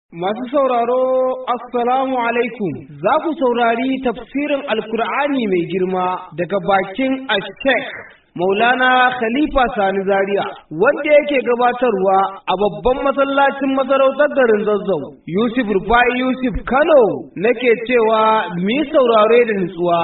Masu sauraro, Assalamu alaikum, za ku saurari tafsirin Alkur'ani mai girma daga bakin Ashtek Maulana Khalifa Sani Zaria, wanda yake gabatarwa a babban masallacin masarautar garin Zazzau, Yusuf Rufai Yusuf Kano nake cewa mi saurare da nutsuwa.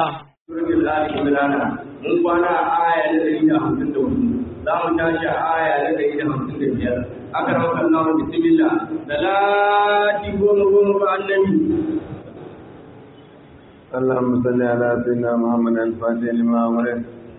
Mun kwana a aya na ɗari da hamsin da hudu, za mu tashi a aya na ɗari da hamsin da biyar. aka rauka Allah bismillah da lati goma goma ba annabi اللهم صل على سيدنا محمد الفاتح لما أمره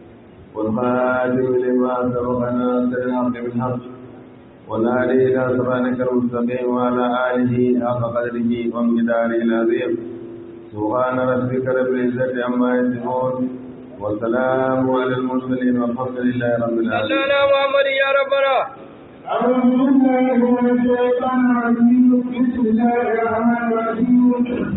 والخاتم لما سبق ناصر الحق بالحق والهادي إلى صراطك المستقيم وعلى آله حق قدره ومقداره العظيم سبحان ربك رب العزة عما يصفون والسلام على المرسلين والحمد لله رب العالمين. الله محمد يا ربنا أعوذ بالله من الشيطان الرجيم بسم الله الرحمن الرحيم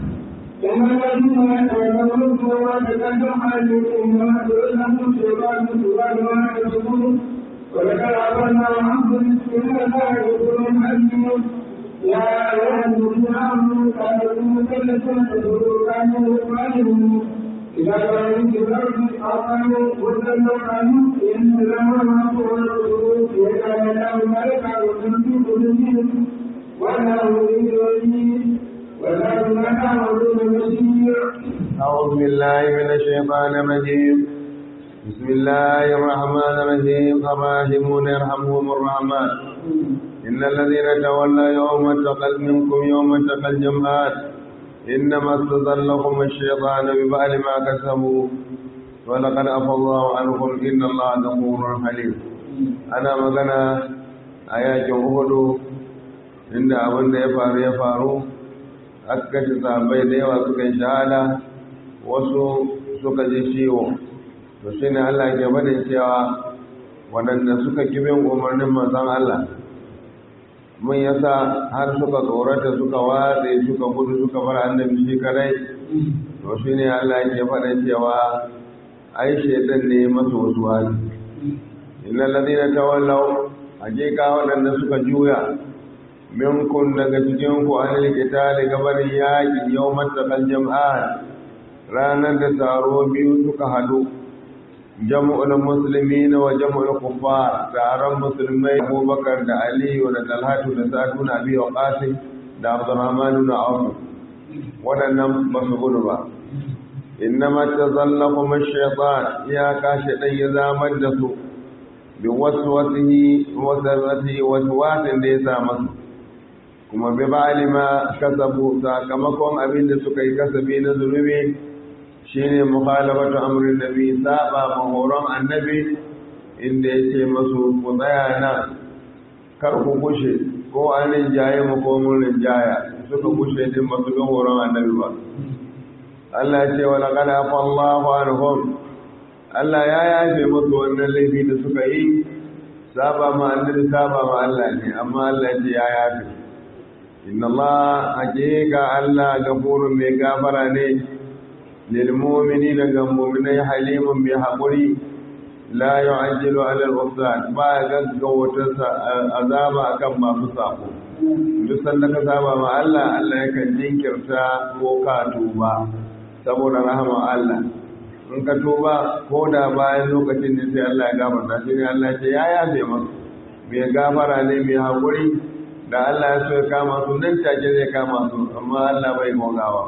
إن الذين يتولون الصلاة تكلم عليكم وما تؤلموا الشيطان سبحان ما يكسبون ولقد عبرنا عنكم بسم الله الرحمن الرحيم يا أيها الذين آمنوا كانوا مثلثا تدعوا كانوا يقالون إذا كانوا في الأرض أقاموا وسلموا عنه إن لما ما تولوا وكان له ملكا وتنفي قلوبهم وله يريد وله ما تعملون بصير أعوذ بالله من الشيطان الرجيم بسم الله الرحمن الرحيم الراحمون يرحمهم الرحمن إن الذين تولوا يوم التقى منكم يوم التقى الجمعات إنما استظلكم الشيطان ببعد ما كسبوا ولقد عفى الله عنكم إن الله غفور حليم أنا مغنى آيات أهد عند أبن يفار يفارو أكت صحابي ديوا سكي شهادة wasu suka ji ciwo to shi ne Allah ke bada cewa waɗanda suka kibin umarnin manzon Allah mun yasa har suka tsorata suka watse suka gudu suka bar annabi shi kadai to shi ne Allah ke faɗa cewa ai shaitan ne masu wasu wani inna ladina tawallaw hakika waɗanda suka juya minkum daga cikin ku anil qitali gabarin yaƙi yawmat taqal jam'an ranar da taro biyu suka hadu jam'ul muslimin wa jam'ul kuffar taron musulmai Abubakar da Aliyu da Talhatu da Sa'du na Abi Waqqas da Abdurrahman na Auf wadannan ba su gudu ba innama tazallaqum ash-shaytan ya kashi dan ya zamar da su bi waswasihi wasawati waswasin da ya sa masu kuma bi ba'alima kasabu sakamakon abin da suka yi kasabi na zunubi shine mukhalafatu amrin nabi saba mahoron annabi inda yace masu ku tsaya nan kar ku gushe ko an rinjaye mu ko mun rinjaya suka gushe din masu bin horon annabi ba Allah ya ce wa laqad afa Allahu anhum Allah ya yafe musu wannan laifi da suka yi saba ma annabi saba ma Allah ne amma Allah ya ce ya yafe inna Allah hakika Allah gafurun mai gafara ne للمؤمنين كمؤمنين حليم بحقري لا يعجل على الأفضل ما يغغو عذاب akan masu sako duk sanda ka saba ma Allah Allah yakan jinkirta ko ka tuba saboda rahama Allah in ka tuba ko da bayan lokacin ne sai Allah ya gafarta shi ne Allah ce ya yafe masa mai gafara ne mai haƙuri da Allah ya so ya kama su nan take zai kama su amma Allah bai gogawa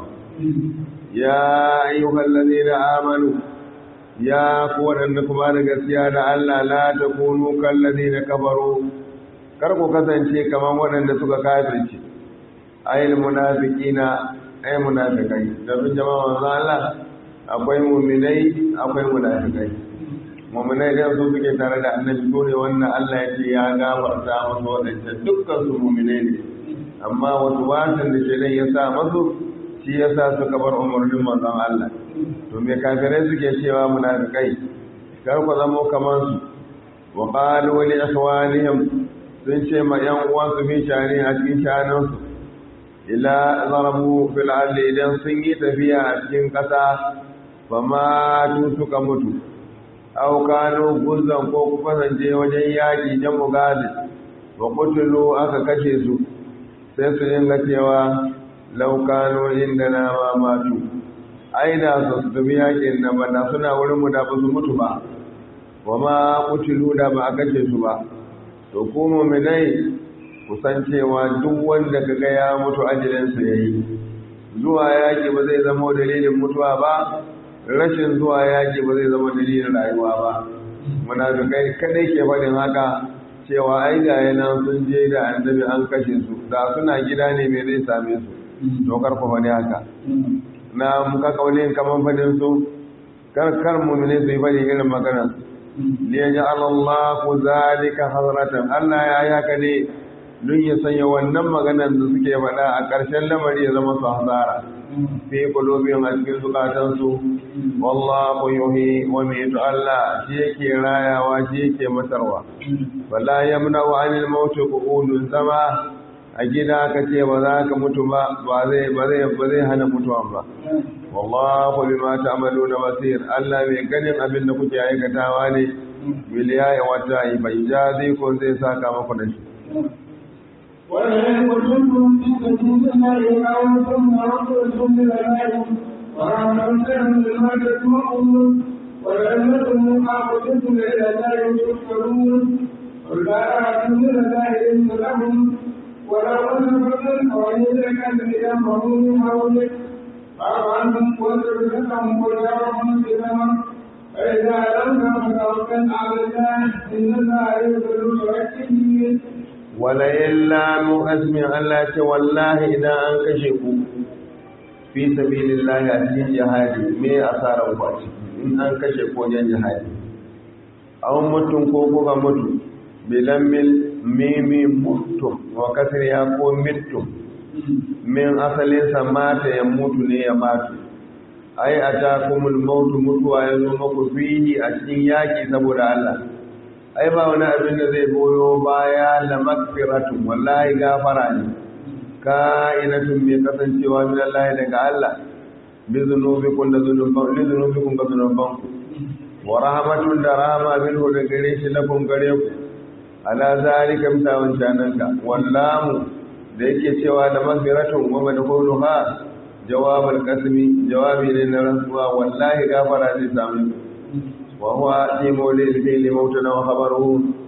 ya ayyuhal ladina amanu ya ku wadanda kuma da gaskiya da Allah la takunu kal ladina kafaru kar ku kasance kaman wadanda suka kafirce ayil munafiqina ay munafiqai da bin jama'a manzo Allah akwai mu'minai akwai munafiqai mu'minai da su suke tare da annabi ko ne wannan Allah ya ce ya gafarta masa wadanda dukkan su mu'minai ne amma wasu wasan da shedan ya sa masu shi ya sa suka bar umarnin manzon Allah to me kafirai suke cewa munafikai kar ku zamo kamar su wa qalu li ikhwanihim sun ce ma yan uwan su fi shani a cikin shanan su ila zarabu fil ardi idan sun yi tafiya a cikin kasa fa ma tu suka mutu aw kanu guzan ko ku kasance wajen yaki jamu gazi wa qutulu aka kashe su sai su dinga cewa laukano inda na ma matu ai da su tafi yakin nan ba da suna wurin mu da ba su mutu ba wa ma kutilu da ba a kashe su ba to ku mu'minai ku san cewa duk wanda kaga ya mutu ajalinsa yayi zuwa yaki ba zai zama dalilin mutuwa ba rashin zuwa yaki ba zai zama dalilin rayuwa ba munafikai kadai ke faɗin haka cewa ai ga yana sun je da annabi an kashe su da suna gida ne me zai same su to karfa faɗi haka na muka kaulin kaman faɗin su kar kar mu'mini su yi faɗi irin maganar liyaj'al Allahu zalika hadratan Allah ya yi haka ne don ya sanya wannan maganar da suke faɗa a ƙarshen lamari ya zama su hasara fi qulubihim a cikin zukatansu wallahu yuhi wa yumiitu Allah shi yake rayawa shi yake matarwa wala yamna'u 'anil maut qu'udun zama a gida ka ce ba za ka mutu ba ba zai ba zai ba zai hana mutuwan ba wallahu bima ta'maluna basir Allah mai ganin abin da kuke aikatawa ne biliya wata bai jazi ko zai saka maku da shi ولئن قتلتم في سبيل الله أو ثم رسلتم إلى الله ورحمة لما تسمعون ولأنكم قاتلتم إلى الله تحشرون قل لا أعلم من الله إلا لهم ولو أن فضلا وإذا كان إلى مهون حولك فاعف عنهم واصبر لهم وجارهم بما فإذا لم فتوكل على الله إن الله يغفر المتوكلين wala illa mu azmin Allah ce wallahi idan an kashe ku fi sabilillahi a cikin jihadi me asaran ku a ciki in an kashe ku wajen jihadi aw mutum ko kuka mutu bilan mil mimi mutum wa kasir ya ko mittum min asalin sa mata ya mutu ne ya matu ai atakumul mautu mutuwa ya zo muku fihi a cikin yaki saboda Allah ai ba wani abin da zai goyo baya la magfiratun wallahi gafara ne ka'inatun mai kasancewa min Allah daga Allah bi zunubikum da zunuban li zunubikum ga zunuban ku wa rahmatun da rahama minhu da gare shi lakum gare ku ala zalika mitawan jananka wallahu da yake cewa da magfiratun wa madkhuluha jawabul qasmi jawabi ne na rantsuwa wallahi gafara zai samu وهو في مولد الفيل موتنا وخبره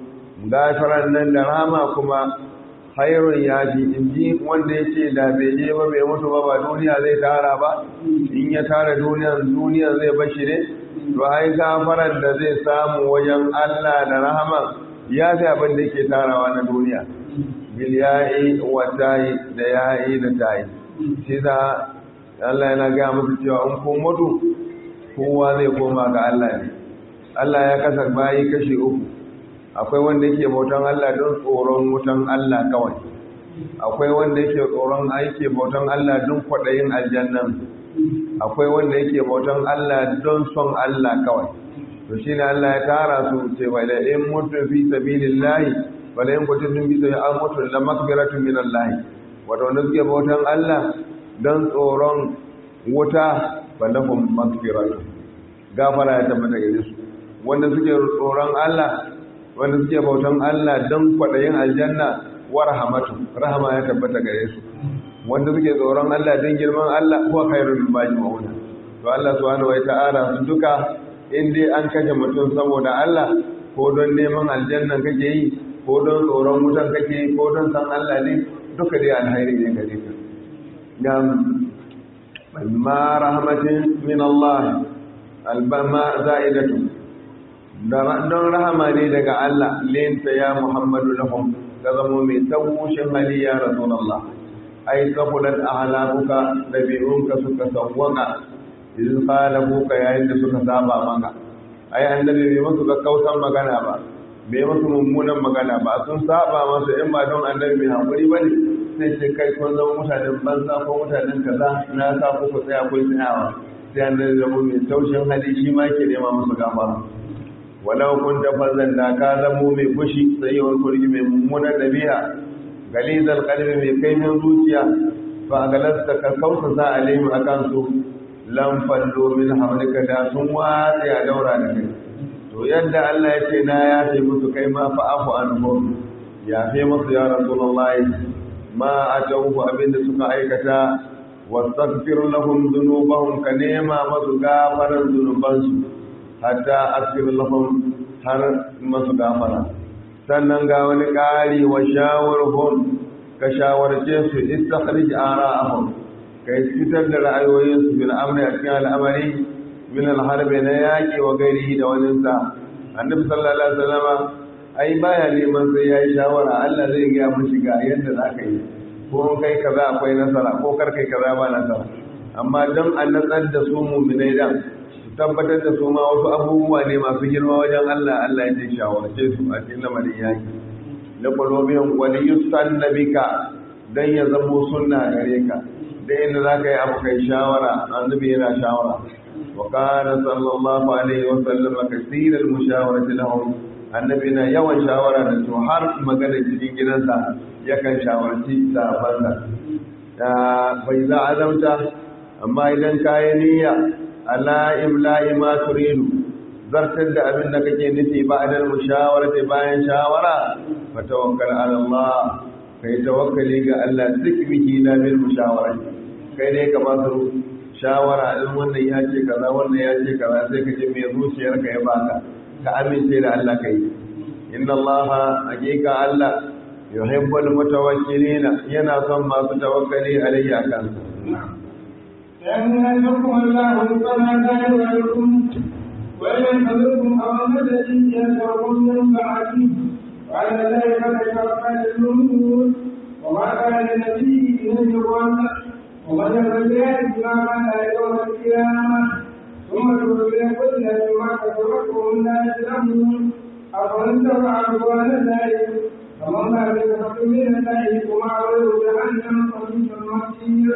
غافرا nan da rama kuma khairun ya ji inji wanda yace da bai je ba bai mutu ba ba duniya zai tara ba in ya tara duniyan duniya zai bashi ne to ai gafaran da zai samu wajen Allah da rahama ya fi abin da yake tarawa na duniya bil ya'i wa ta'i da ya'i da ta'i shi da Allah yana ga musu cewa in kun mutu kowa zai koma ga Allah ne Allah ya kasar bayi kashi uku akwai wanda yake bautan Allah don tsoron wutan Allah kawai akwai wanda yake tsoron aiki bautan Allah don kwaɗayin aljannan akwai wanda yake bautan Allah don son Allah kawai to shi ne Allah ya tara su ce wa da in mutu fi sabilillahi wa da in kutu sun bi sai an mutu la makbiratun min Allah wato wanda suke bautan Allah don tsoron wuta fa lahum makbiratun gafara ya tabbata gare su wanda suke tsoron Allah wanda suke bautan Allah don kwaɗayin aljanna wa rahamatu rahama ya tabbata gare su wanda suke tsoron Allah don girman Allah ko khairul majmu'una to Allah subhanahu wa ta'ala su duka in dai an kashe mutum saboda Allah ko don neman aljanna kake yi ko don tsoron wutan kake yi ko don san Allah ne duka dai alhairi ne gare ka dan ma rahmatin min Allah albama za'idatu don rahama ne daga Allah lenta ya Muhammadu lahum ga zamo mai tawushin hali ya Rasulullah ai kafulat ahlakuka dabi'unka suka sawwaka idan qalabuka yayin da suka saba maka ai annabi bai musu ga kausan magana ba bai musu mummunan magana ba sun saba masa in ba don annabi mai hakuri bane sai ce kai kun zama mutanen banza ko mutanen kaza na sa ku tsaya kun tsayawa sai annabi zama mai taushin hali shi ma ke nema musu gafara walau kun tafazan da ka zamo mai fushi tsayewar kurgi mai mummunar dabi'a galizar kalbi mai kaimin zuciya fa galasta ka kausa sa alim akan su lam fallo min hawlika da sun watsi a daura da kai to yadda Allah ya ce na yafe musu kai ma fa afu anhum yafe musu ya rasulullahi ma atawhu abinda suka aikata wastaghfir lahum dhunubahum ka nema masu gafaran zunubansu hatta asfir lahum har masu gafara sannan ga wani ƙari wa shawarhum ka shawarce su istakhrij ara'ahum kai fitar da ra'ayoyinsu bil amri a cikin al'amari min al-harbi na yaƙi wa gairihi da waninsa annabi sallallahu alaihi wasallam ai baya neman sai yayi shawara Allah zai ga mishi ga yadda zaka yi ko kai kaza akwai nasara ko kar kai kaza ba nasara amma dan an natsar da su mu'minai dan tabbatar da su ma wasu abubuwa ne masu girma wajen Allah Allah ya ce shawarce su a cikin lamarin yaki la qulubiyan wa yusanna bika dan ya zamo sunna gare ka da inda zaka yi abu kai shawara annabi yana shawara wa kana sallallahu alaihi wa sallam kaseer al mushawarati lahum annabi na yawan shawara da su har magana cikin gidansa yakan shawarci sahabbansa bai za azamta amma idan kayi niyya ala imla'i ma turidu zartar da abin da kake nufi ba adal mushawarati bayan shawara fa tawakkal ala Allah kai tawakkali ga Allah zikrihi la bil mushawarati kai ne ka ba su shawara in wannan ya ce kaza wannan ya ce kaza sai ka ce me zuciyarka ya baka ka amince da Allah kai inna Allah hakika Allah yuhibbul mutawakkilina yana son masu tawakkali alayhi akan يمنعكم الله فما كان لكم وينتظركم أمامة يسركم من بعده وعلى ذلك فتوكل الأمور وما كان لنبي أن يقول ومن يفعل ما كان يوم القيامة ثم تولي كل ما كسبتم لا يسلمون أفمن تبع رضوان ذلك فمن بعد كفر من الله ومعه جهنم وبئس المصير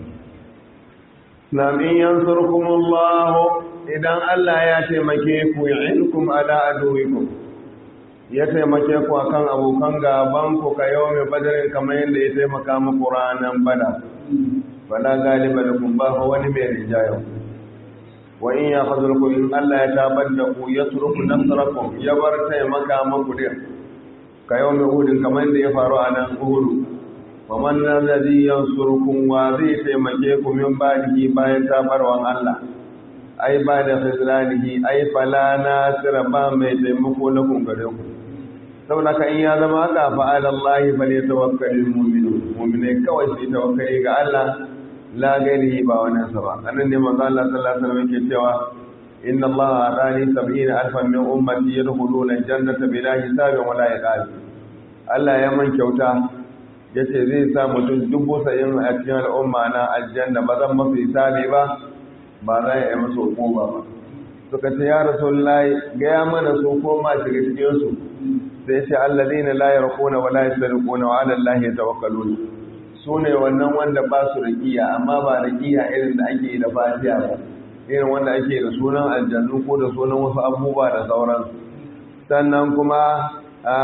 Nam in yansurkumullahu idan Allah ya taimake ku yu'inkum ala aduwikum ya taimake ku akan abokan gaban ku ka yau mai badarin kamar yadda ya taimaka muku ranar bada fala galiba lakum ba wani mai rijayo wa in ya khazurku in Allah ya tabar da ku ya turku nasarakum ya bar taimaka muku din ka yau mai hudin kamar yadda ya faru a nan uhudu faman alladhi yansurukum wa zai taimake ku min ba'dihi bayan tabarwan Allah ai ba da khizlanihi ai fala nasira ba mai taimako na kun gare ku saboda ka in ya zama haka fa ala Allah fa ne tawakkalul mu'minun mu'mine kawai su tawakkali ga Allah la gairihi ba wani sa ba annan ne manzo Allah sallallahu alaihi wasallam yake cewa inna Allah adani 70 alfan min ummati yadkhuluna al-jannata bila hisabin wala iqab Allah ya man kyauta ya ce zai sa mutum dubu sa'in a cikin al'umma na aljanna ba zan masu hisabi ba ba za a yi masu hukuma ba suka ce ya rasu layi gaya mana su koma shiga cikinsu sai ce allazi na layar kona wa layar sarikona wa alallahi ya tawakkalu su ne wannan wanda ba su rikiya amma ba rikiya irin da ake da fatiya ba irin wanda ake da sunan aljannu ko da sunan wasu abubuwa da sauransu sannan kuma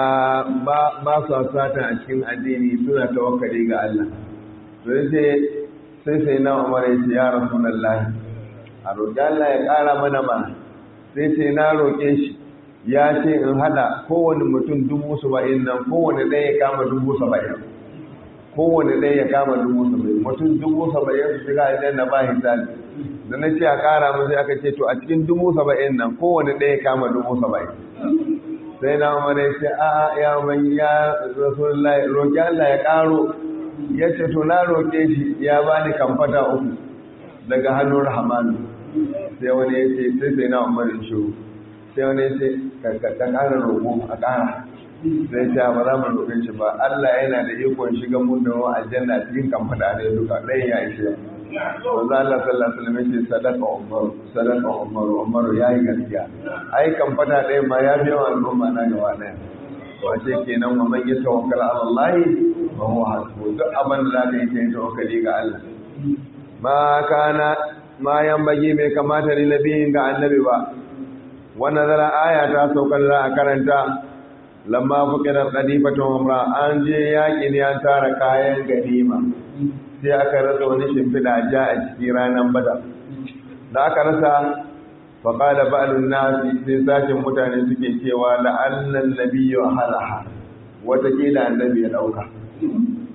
ba su satan a cikin addini suna tawakkali ga Allah to yace sai sai na Umar ya ce ya Rasulullahi a roƙi Allah ya ƙara mana ma sai ce na roƙe shi ya ce in hada kowane mutum dubu saba'in nan kowane ɗaya ya kama dubu saba'in kowane ɗaya ya kama dubu saba'in mutum dubu saba'in su shiga aljanna ba hisabi da na ce a ƙara mu sai aka ce to a cikin dubu saba'in nan kowane ɗaya ya kama dubu saba'in sai na umar ya ce a ya mai ya rasulullahi roƙi Allah ya ƙaro ya ce to na roƙe shi ya bani kamfata uku daga hannun rahmanu sai wani ya ce sai sai na umar in shiru sai wani ya ce ka ƙara roƙo a ƙara sai ce ba za mu roƙe shi ba Allah yana da ikon shiga mun da wa aljanna cikin kamfata ne duka ɗayan ya ishe wanzu Allah sallallahu alaihi wasallam yace sadaka Umar sadaka Umar Umar yayi gaskiya ai kan fada ɗaya ma ya biya al'umma na gaba ɗaya wace kenan wa man yatawakkala ala Allah fa huwa hasbu duk abin da zaka yi kai tawakkali ga Allah ma kana ma yambagi bai kamata ni nabiyin ga annabi ba wannan zara aya ta saukar da a karanta lamma fuqira qadifatu umra an je yaki ne an tara kayan ganima sai aka rasa wani shimfiɗa ja a ciki ranar bada da aka rasa faƙada ba'alun nasi sai sashen mutane suke cewa la'annan nabiyu halaha watakila annabi ya ɗauka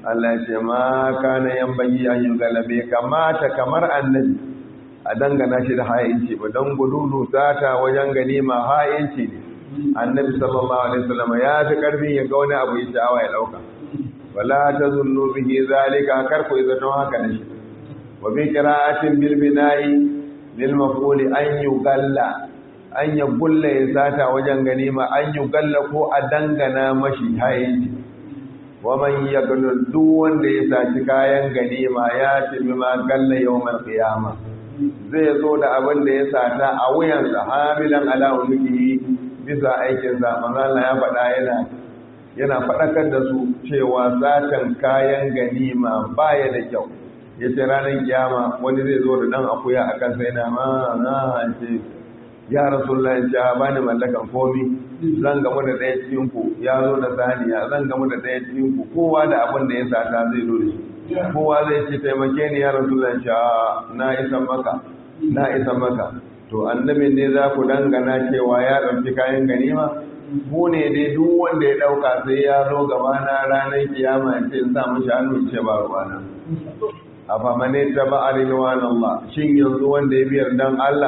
Allah ya ce ma kana yambagi an yi galabe kamata kamar annabi a dangana shi da ha'inci ba don gududu sata wajen ganima ha'inci ne annabi sallallahu alaihi wasallam ya fi karfin ya ga wani abu ya sha'awa ya dauka wala tazunnu bihi zalika kar ku zato haka da shi wa bi qira'atin bil bina'i lil maf'ul an yugalla an yagulla ya sata wajen ganima an yugalla ko a dangana mashi ha'inci wa man yaghlul duk wanda ya saci kayan ganima ya ce ma galla yawmal qiyamah zai zo da abin da ya sata a wuyansa hamilan ala unuki bisa aikinsa manzala ya faɗa yana yana faɗakar da su cewa satan kayan ganima baya da kyau ya ce ranar kiyama wani zai zo da ɗan akuya a kansa yana ma na ce ya rasulullah ya ba ni mallakan komi zan gamu da ɗaya cikin ku ya zo da saniya zan gamu da ɗaya cikin ku kowa da abin da ya sata zai zo da shi kowa zai ce taimake ni ya rasu zan sha na isan maka na isan maka to annabin ne za ku dangana cewa ya ɗauki kayan ganima ku ne dai duk wanda ya ɗauka sai ya zo gaba na ranar kiyama ya ce sa mashi hannu ce ba ruwana a famane ta ba a rinwan Allah shin yanzu wanda ya biyar dan Allah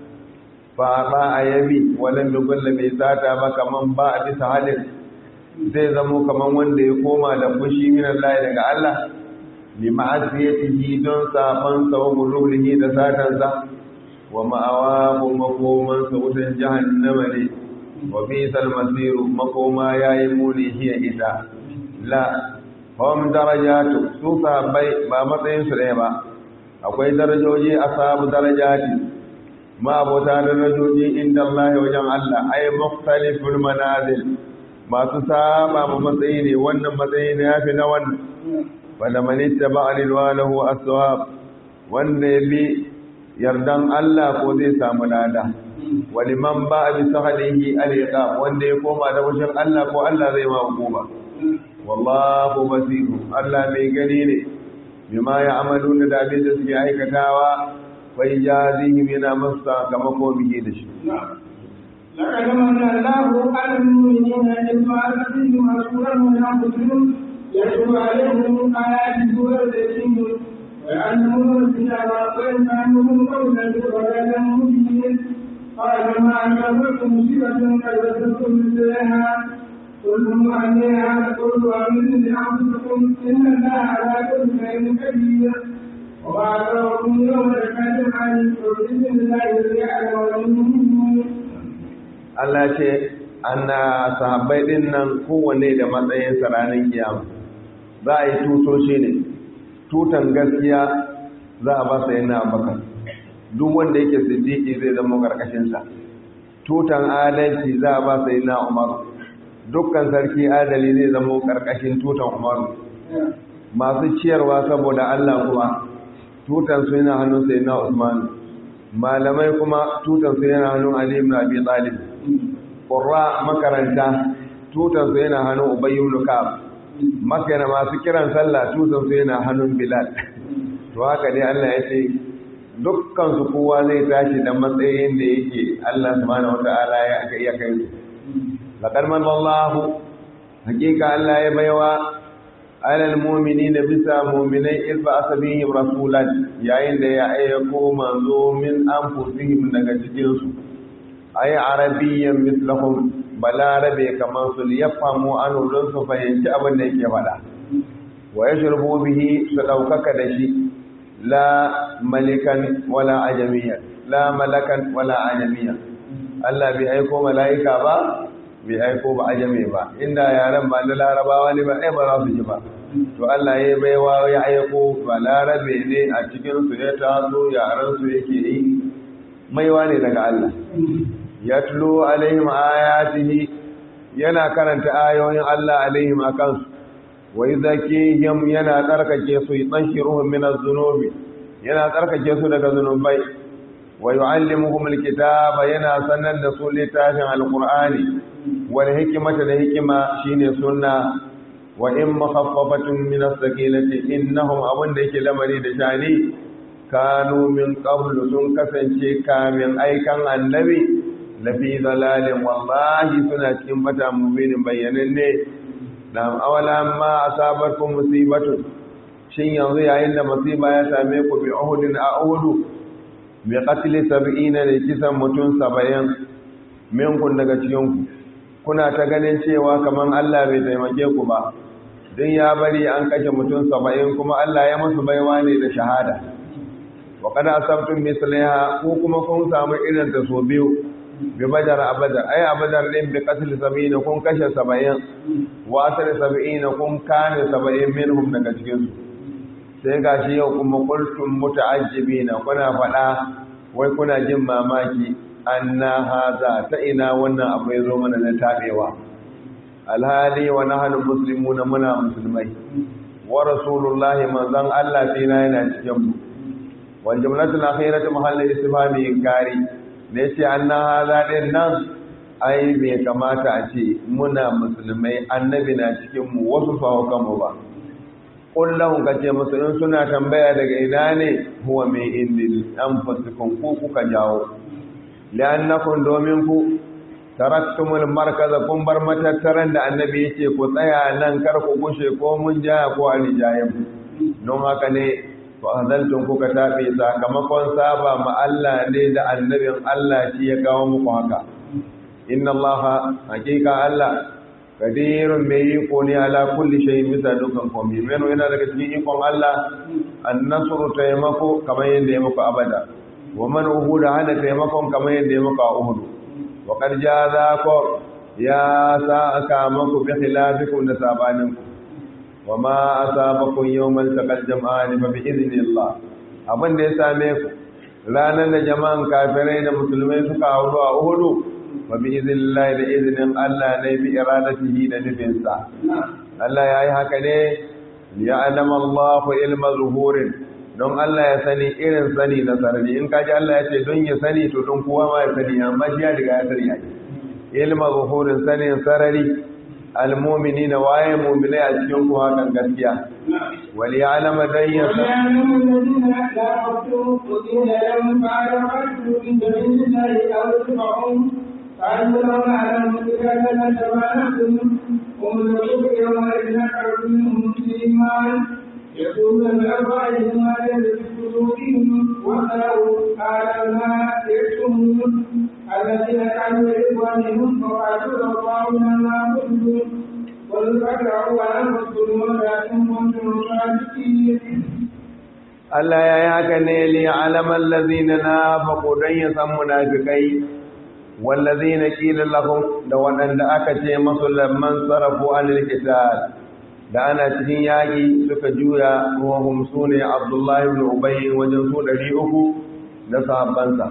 ba ba a yabi walan dubulla bai sata ba kaman ba a bisa halin zai zamo kaman wanda ya koma da fushi min Allah daga Allah bi ma'asiyatihi don saban sa wa gululihi da satansa wa ma'awahu makoman sa wutan jahannama ne wa bisal masiru makoma yayi muni hiya ita la hum darajatu su sahabbai ba matsayin su ɗaya ba akwai darajoji asabu darajati ma abota darajoji inda Allah wajen Allah ay mukhtaliful manazil masu saba ma matsayi ne wannan matsayi ne yafi na wannan wanda manitta ba alilwalahu aswab wanda ya bi yardan Allah ko zai samu lada wani man ba a bisa halihi al'iqa wanda ya koma da wushin Allah ko Allah zai ma hukuma wallahu basiru Allah mai gani ne bima ya amalu da abin da suke aikatawa bai jazihim yana masu sakamako biye da shi لقد من الله على المؤمنين إذ بعث فيهم رسولا من أنفسهم يتلو عليهم آياته ويزكيهم ويعلمهم الكتاب ويفهمهم قولا ولا مبين قال ما أنكرتم مصيبة قد وجدتم مثلها قلتم عليها قل ومن لأنفسكم إن الله على كل شيء قدير وما أكرهكم يوم الكاتب عن بإذن الله ليعلم المؤمنين Allah ce ana sahabbai din nan kowanne da matsayin ranar kiyama za a yi tutoshi ne tutan gaskiya za a ba sai na abakar duk wanda yake siddiqi zai zama karkashinsa tutan adalci za a ba sai na umar dukkan sarki adali zai zama karkashin tutan umar masu ciyarwa saboda Allah kuma tutan su yana hannun sai na usman malamai kuma tutan su yana hannun ali ibn abi talib qurra makaranta tutan su yana hannun ubay ibn ka'ab makana masu kiran sallah tutan su yana hannun bilal to haka dai Allah ya ce dukkan su kowa zai tashi da matsayin da yake Allah subhanahu wataala ya aka iya kai su laqad manallahu hakika Allah ya baiwa alal mu'minina bisa mu'minai iz ba'atha bihim rasulan yayin da ya ayyako manzo min anfusihim daga cikin su ay arabiyyan mislahum balarabe kamar su yafamu an don su fahimci abin da yake faɗa wa yashrubu bihi su daukaka da shi la malikan wala ajamiyan la malakan wala ajamiyan Allah bai aiko mala'ika ba bai aiko ba ajame ba inda yaran ba na larabawa ne ba ɗaya ba za su ji ba to Allah ya baiwa ya aiko ba larabe ne a cikin su ya taso yaran su yake yi maiwa ne daga Allah ya tulo alaihim ayatihi yana karanta ayoyin Allah alaihim akan su wa yuzakihim yana tsarkake su yutahhiruhum min az-zunubi yana tsarkake su daga zunubai wa yu'allimuhum al-kitaba yana sanar da su littafin al-qur'ani wal hikmata da hikima shine sunna wa in makhaffafatun min as-sakinati innahum abun da yake lamari da shani kanu min qablu sun kasance kamin aikan annabi lafi dalalin wallahi suna cikin bata mubinin bayyananne lam awalan ma asabatkum musibatu shin yanzu yayin da musiba ya same ku bi uhudin a uhudu bi qatli sab'ina da kisan mutum 70 minkun daga cikin ku kuna ta ganin cewa kaman Allah bai taimake ku ba don ya bari an kashe mutum 70 kuma Allah ya musu baiwa ne da shahada wa kada asabtum mislaha ko kuma kun samu irin ta so biyu bi badar abada ay abadar din bi qatl 70 kun kashe 70 wa asr 70 kun kame 70 minhum daga cikin su sai gashi yau kuma qultum muta'ajjibina kuna fada wai kuna jin mamaki anna haza ta ina wannan abu ya zo mana na tabewa alhali wa nahnu muslimuna muna musulmai wa rasulullahi manzon Allah fina yana cikin mu wal jumlatul akhiratu mahallul istifhami inkari da yace anna haza din nan ai bai kamata a ce muna musulmai annabi na cikin mu wasu fa kanmu ba kullum ka ce musu in suna tambaya daga ina ne huwa mai indil anfusikum ku kuka jawo li'annakum domin ku taraktumul markaza kun bar matattaran da annabi yace ku tsaya nan kar ku gushe ko mun ja ko ali jayen don haka ne fa hadaltum kuka tafi sakamakon saba ma Allah ne da annabin Allah shi ya kawo muku haka inna allaha hakika Allah kadirun mai iko ne ala kulli shay'in bisa dukkan komai meno yana daga cikin ikon Allah an-nasru taimako kamar yadda ya muku abada wa man uhuda hana taimakon kamar yadda ya muku a uhudu wa qad jazakum ya sa'aka maku bi khilafikum da sabaninku wa ma asabakum yawmal taqal jam'an fa bi idhnillah abin da ya same ku ranar da jama'an kafirai da musulmai suka hauro a uhudu wa bi idhnillah da iznin Allah ne bi iradatihi da nufinsa Allah yayi haka ne ya'lam Allahu ilma zuhurin don Allah ya sani irin sani na sarari in kaji Allah ya ce don ya sani to don kowa ma ya sani amma shi ya riga ya sani ya ilma zuhurin sanin sarari almumini na waye muminai a cikin ku hakan gaskiya wali alama dan ya san قالوا لو نعلم كذا لتبعناكم ومن يشرك يومئذ نكر منهم الايمان يقول الأربعين ما يلد في قلوبهم وقالوا قال ما يكتمون الذين كانوا لإخوانهم فقالوا لو طاعنا ما كنتم قل فادعوا أنفسكم ولكن كنتم صادقين Allah ya yi haka ne li alaman lazina na faƙo don ya san munafikai wallazina qila lahum da waɗanda aka ce masu lamman sarafu anil qital da ana cikin yaƙi suka juya ruhun su ne abdullahi ibn ubayi wajen su ɗari uku da sahabbansa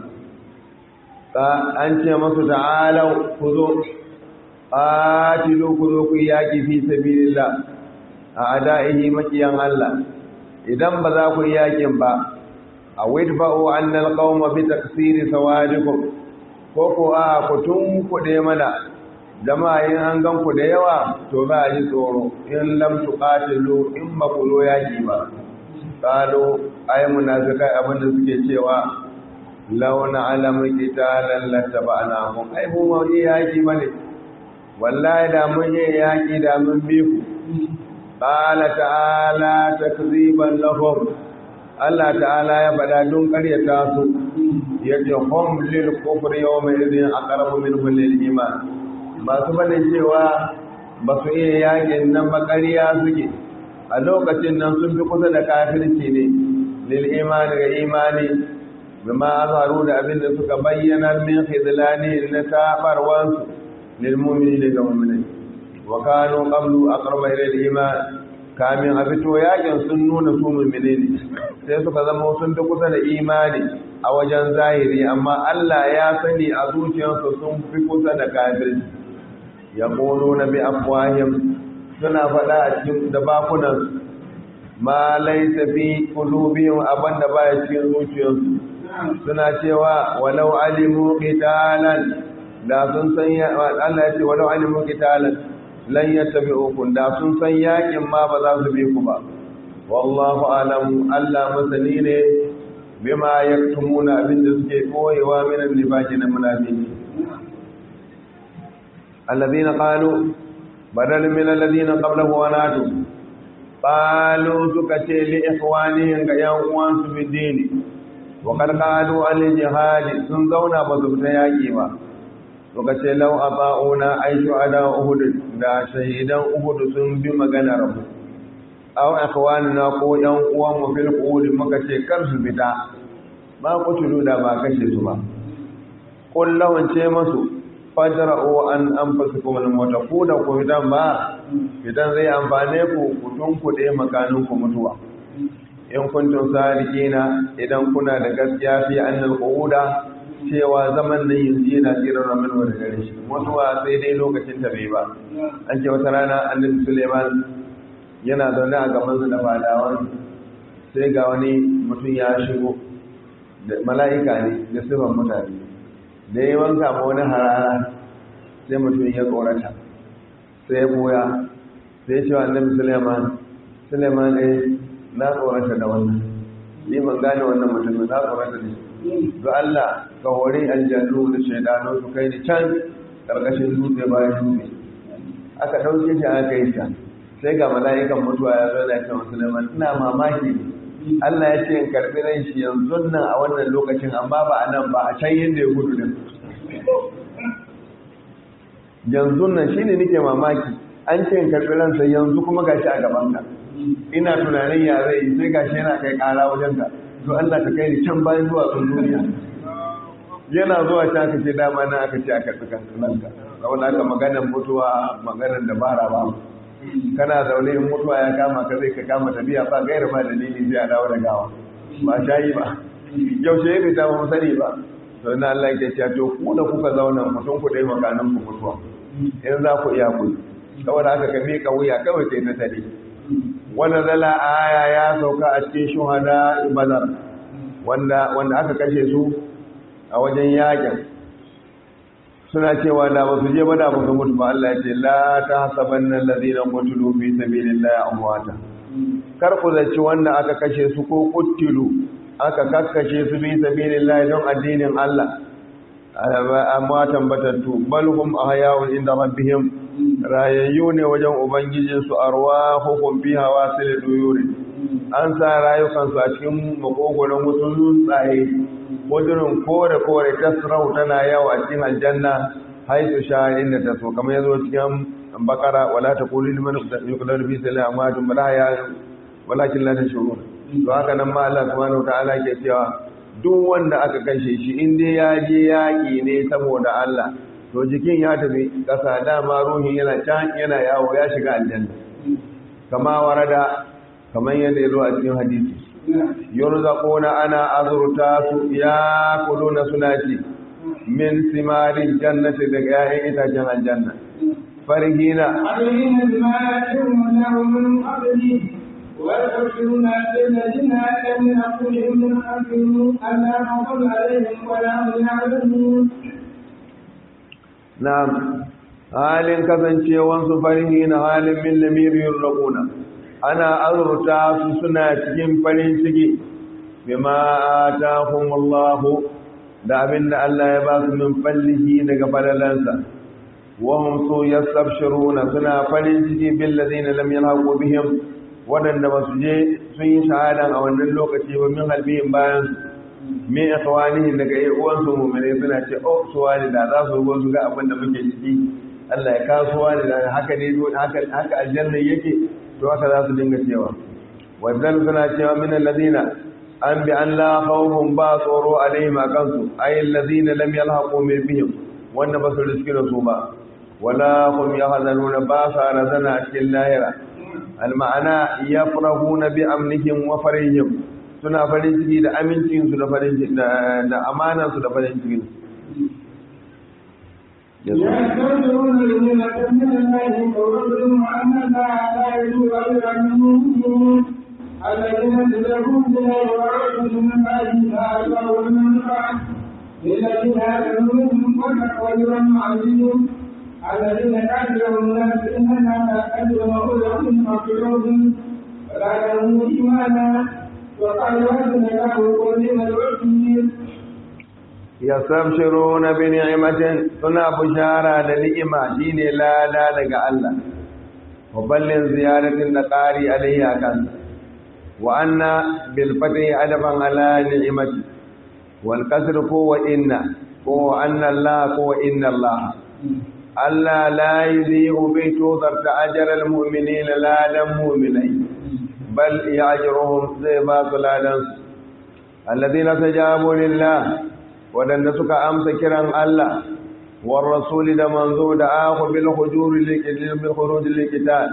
an ce masu ta'alau ku zo ƙatilu ku zo ku yaƙi fi sabilillah a ada'ihi makiyan Allah idan ba za ku yi yaƙin ba a widfa'u annal qauma bi taksiri sawadikum ko ko a ku tun kuɗe mana jama'a yin an gan ku da yawa to ba a ji tsoro in lam tuqatilu in ba ku zo yaki ba qalu ay munafiqai abinda suke cewa law na'lamu qitalan lattaba'nahum ai mu ma yi yaki bane wallahi da mun yi yaki da mun bi ku qala ta'ala takziban lahum Allah ta'ala ya bada dun ƙaryata su yace hum lil kufri yawma idhin aqrabu minhum lil iman masu bane cewa ba su iya yakin nan ba ƙarya suke a lokacin nan sun fi kusa da kafirci ne lil imani ga imani bima azharu da abin da suka bayyana min khidlani na tabarwansu lil mu'mini ga mu'mini wa kanu qablu aqraba ila al iman kamin a fito yakin sun nuna su mu'mini ne sai suka zama sun fi kusa da imani a wajen zahiri amma Allah ya sani a zuciyarsu sun fi kusa da kafirci ya ƙoro na bi afwahim suna faɗa a cikin da bakunan ma laisa fi qulubihim abanda baya cikin zuciyarsu suna cewa walau alimu qitalan da sun san ya Allah ya ce walau alimu qitalan lan yattabi'ukum da sun san yakin ma ba za su bi ku ba wallahu alam Allah masani ne bima yaktumuna abinda suke koyewa minan nifaqi na munafiki alladhina qalu badal min alladhina qablahu wa natu qalu suka ce li ikhwanihim ga yan uwansu fi dini wa qad qalu al jihad sun zauna ba su fita yaki ba suka ce law ata'una ay shuhada uhud da shahidan uhud sun bi maganar mu aw ikhwanina ko yan uwan mu fil qud muka ce kar su fita ba kutulu da ba kashe su ba kullahun ce masu fajra'u an anfusukum al-mauta ku da ku fitan ba fitan zai amfane ku ku tunkuɗe makanin ku mutuwa in kuntum sadiqina idan kuna da gaskiya fi annal quda cewa zaman nan yanzu yana tsirar ramin wa da gare shi mutuwa sai dai lokacin ta bai ba an ce wata rana annabi Suleiman yana zaune a gaban su da fadawan sai ga wani mutum ya shigo da mala'ika ne da sifan mutane da ya wanka ma wani harara sai mutum ya tsorata sai ya boya sai ya ce wa annabi suleiman suleiman ne na tsorata da wannan ni ban gane wannan mutum na tsorata da shi ga Allah ka hori aljannu da shaidanu su kai ni can karkashin dutse bayan dutse aka ɗauke shi aka yi can sai ga mala'ikan mutuwa ya zo da cewa suleiman ina mamaki Allah ya ce in karɓi ran shi yanzu nan a wannan lokacin amma ba a nan ba a can yadda ya gudu din yanzu nan shi ne nake mamaki an ce in karɓi ransa yanzu kuma gashi a gaban ka ina tunanin ya zai yi sai gashi yana kai ƙara wajen ka to Allah ka kai ni can bayan zuwa sun duniya yana zuwa ta aka ce dama na aka ce a karɓi kanka saboda aka maganar mutuwa maganar dabara ba kana zaune in mutuwa ya kama ka zai ka kama tafiya ba gaira ba dalili zai a dawo da gawa ba shayi ba yaushe ya fita ba mu sani ba to na Allah ya ce to ku da kuka zauna mutum ku dai makanan ku mutuwa in za ku iya ku saboda haka ka mika wuya kawai kai ta tare wannan zala aya ya sauka a cikin shuhada badar wanda wanda aka kashe su a wajen yakin suna cewa da ba su je ba da ba su mutu ba Allah ya ce la ta hasabanna allazina qutilu fi sabilillahi amwata kar ku zaci wanda aka kashe su ko qutilu aka kakkashe su fi sabilillahi don addinin Allah amwatan batattu bal hum ahya'un inda rabbihim rayayyu ne wajen ubangijin su arwahuhum fiha wasil duyuri an sa rayukansu a cikin makogoron wasu tsuntsaye wajen kore kore tasrau tana yawa cikin aljanna haitu sha inda ta so kamar yazo cikin bakara wala taqulu liman yuqdaru fi sabilillahi amadun bala ya walakin la tashurun to haka nan ma Allah subhanahu wataala ke cewa duk wanda aka kashe shi in dai ya je yaki ne saboda Allah to jikin ya tafi kasa dama ruhin yana can yana yawo ya shiga aljanna kama warada kamar yadda ya zo a cikin hadisi yurzaquna ana azurta su ya kuluna suna ci min simarin jannati daga yayin itacen aljanna farhina عليهم بما يأتون لهم من قبله ويبشرون بالذين لم يقلهم من قبلهم ألا خوف عليهم ولا هم يحزنون na'am halin kasancewansu farhina halin min lamiri yurraquna ana azurta su suna cikin farin ciki bima atahumullahu da abin da Allah ya ba su min fallihi daga falalansa wa hum su yastabshiruna suna farin ciki bil ladina lam yalhaqu bihim wadanda ba su je sun yi shahada a wannan lokaci ba min halbihim bayan min ikhwanihi daga ai uwan su mu'mine suna ce oh su wani da za su go su ga abin da muke ciki Allah ya kasuwa da haka ne haka haka aljanna yake to haka za su dinga cewa wadan suna cewa min alladina an bi an la khawfun ba tsoro alaihim akansu ay alladina lam yalhaqu min bihim wanda ba su riski da su ba wala hum yahzanuna ba sa razana cikin lahira alma'ana yafrahuna bi amnihim wa farihim suna farin ciki da amincin su da farin ciki da amanan su da farin cikin يسترجعون لنعمة من الله ورسلهم أن الله لا يجوز إلا المؤمنين الذين تدعون بالله ورسوله من بعد ما أتوا من بعد للذين آمنوا منهم وتقوى عزيز الذين كانوا لهم الناس إننا أجر مغفرهم مغفرهم فلا لهم إيمانا وقال وزن له ولم العسير yastabshiruna bi ni'matin suna bushara da ni'ima shine lada daga Allah wa ballin ziyaratin da ƙari alayhi akan wa anna bil fati adaban ala ni'mati wal kasr ko wa inna ko anna Allah ko wa inna Allah Allah la yudhi'u bi tudar ta'ajjal al mu'minina la lam mu'minai bal ya'juruhum zai ba su ladan alladhina tajabu lillah wadanda suka amsa kiran Allah war rasul da manzo da akhu bil hujur lil bil khuruj lil qital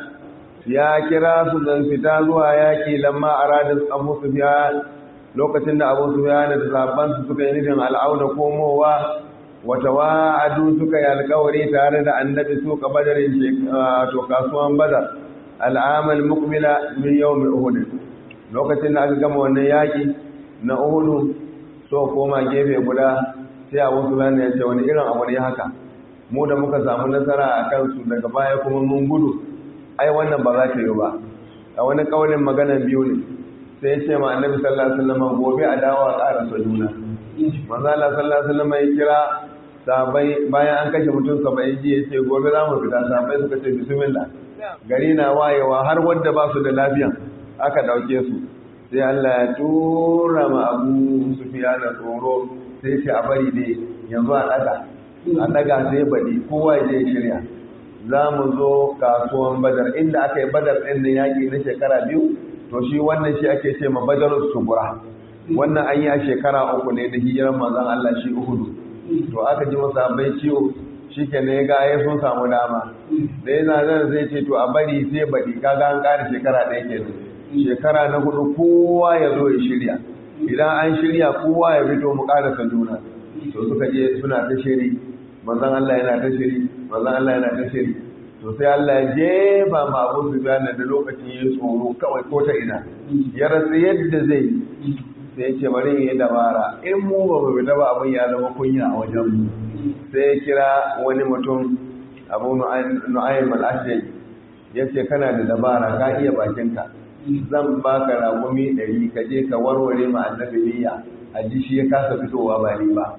ya kira su dan fita zuwa yaki lamma arada Abu Sufyan lokacin da Abu Sufyan da sahabban su suka yi nufin al'auna komowa wata wa'adu suka yi alkawari tare da annabi su ka badarin to kasuwan badar al'amal mukmila min yawmi uhud lokacin da aka gama wannan yaki na uhud so koma gefe guda sai Abu Sufyan ya ce wani irin abu ne haka mu da muka samu nasara a kansu daga baya kuma mun gudu ai wannan ba za ta yi ba a wani kaulin magana biyu ne sai ya ce ma annabi sallallahu alaihi wasallam gobe a dawo a ƙara sa juna manzo Allah sallallahu alaihi wasallam ya kira sahabbai bayan an kashe mutum 70 ji ya ce gobe za mu fita sahabbai suka ce bismillah gari na wayewa har wanda ba su da lafiya aka dauke su sai Allah ya tura ma Abu Sufyan tsoro sai ce a bari dai yanzu a daga a daga sai badi kowa ya je shirya za mu zo kasuwan badar inda aka yi badar ɗin da yaƙi na shekara biyu to shi wannan shi ake ce ma badar sugura wannan an yi a shekara uku ne da hijiran manzon Allah shi uhudu to aka ji masa bai ciwo shi ke ne ga ya sun samu dama da yana zan zai ce to a bari sai baɗi kaga an ƙara shekara ɗaya ke shekara na hudu kowa ya zo ya shirya idan an shirya kowa ya fito mu ƙarasa juna to suka je suna ta shiri manzon Allah yana ta shiri manzon Allah yana ta shiri to sai Allah ya jefa ma Abu Sufyan da lokacin ya tsoro kawai ko ta ina ya rasa yadda zai sai ya ce bari yi dabara in mu ba mu fita ba abin ya zama kunya a wajen mu sai ya kira wani mutum Abu Nu'aym al-Ashja'i ya ce kana da dabara ka iya bakinka zan baka ragumi ɗari ka je ka warware ma annabi niyya a ji shi ya kasa fitowa ba ni ba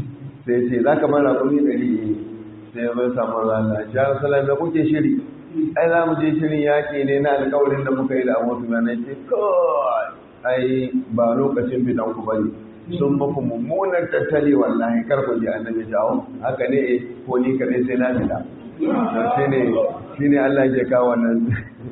sai ce za ka mara kuni ɗari sai mai samu rana ya salam da kuke shiri ai za mu je shirin yaƙi ne na alƙawarin da muka yi da abu su yana ce kawai ai ba lokacin fitan ku bane sun maku mummunan tattali wallahi kar ku je annabi jawo haka ne eh ko ni kaɗai sai na fita shi ne shi ne Allah ke kawo wannan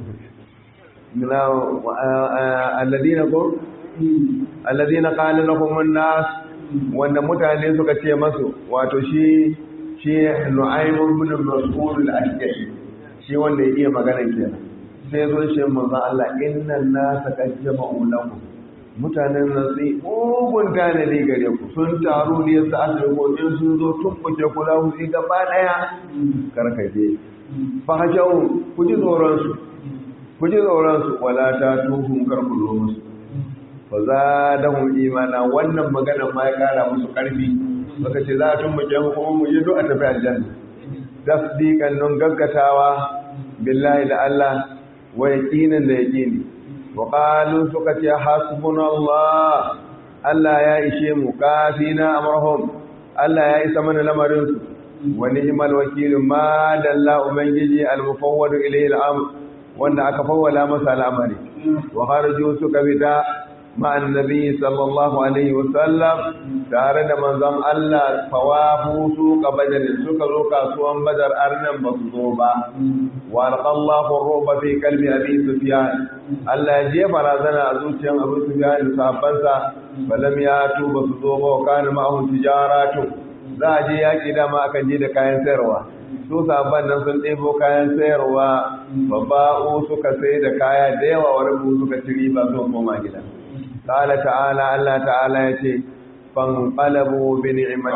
alladina ko alladina qala lahum an-nas wanda mutane suka ce masu wato shi shi nu'aymun bin mas'ud al-ashja'i shi wanda ya iya magana kenan sai zo shi manzo Allah innan nasa qad jama'u lakum mutanen nan sai ugun tane ne gare ku sun taru ne su asali ko in sun zo tumbuke ku za ku yi gaba daya karkaje fa hajau ku ji tsoron su ku ji tsoron su wala ta tuhum kar ku zo musu fa zadahum imana wannan magana ma ya kara musu karfi baka ce za a tumbuke mu kuma mu yi a tafi aljanna tasdiqan nun gaggatawa billahi da Allah wa yaqinan da yaqini wa qalu suka ce hasbunallah Allah ya ishe mu kafina amrahum Allah ya isa mana lamarin su wa ni'mal wakil ma dalla ubangiji al-mufawwad ilayhi al-amr wanda aka fawwala masa al'amari wa kharaju suka bida مع النبي صلى الله عليه وسلم tare da manzon Allah fawafu su ka badar suka zo kasuwan badar arnan ba su zo ba wa alqallahu ruba fi qalbi abi sufyan Allah ya je barazana a zuciyar abu sufyan da sahabbansa balam ya tu ba su zo ba wa kana ma'ahu tijaratu za a je yaki dama akan je da kayan sayarwa su sahabban nan sun ɗebo kayan sayarwa babba'u suka sai da kaya da yawa wa rabu suka ci riba zuwa koma gida قال تعالى الله تعالى يتي فانقلبوا بنعمة